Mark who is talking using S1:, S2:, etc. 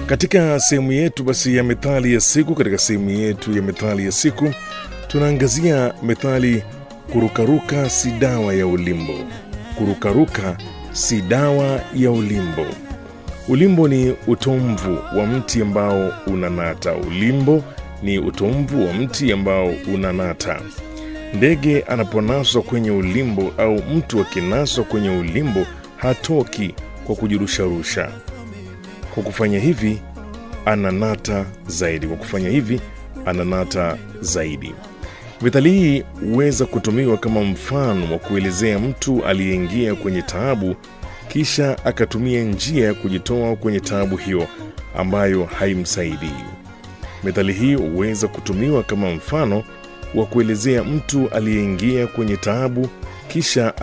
S1: Katika sehemu yetu basi ya methali ya siku, katika sehemu yetu ya methali ya siku tunaangazia methali kurukaruka si dawa ya ulimbo. Kurukaruka si dawa ya ulimbo. Ulimbo ni utomvu wa mti ambao unanata. Ulimbo ni utomvu wa mti ambao unanata. Ndege anaponaswa kwenye ulimbo au mtu akinaswa kwenye ulimbo hatoki kwa kujirusharusha. Kwa kufanya hivi ananata zaidi. Kwa kufanya hivi ananata zaidi. Methali hii huweza kutumiwa kama mfano wa kuelezea mtu aliyeingia kwenye taabu kisha akatumia njia ya kujitoa kwenye taabu hiyo ambayo haimsaidii. Methali hii huweza kutumiwa kama mfano wa kuelezea mtu aliyeingia kwenye taabu kisha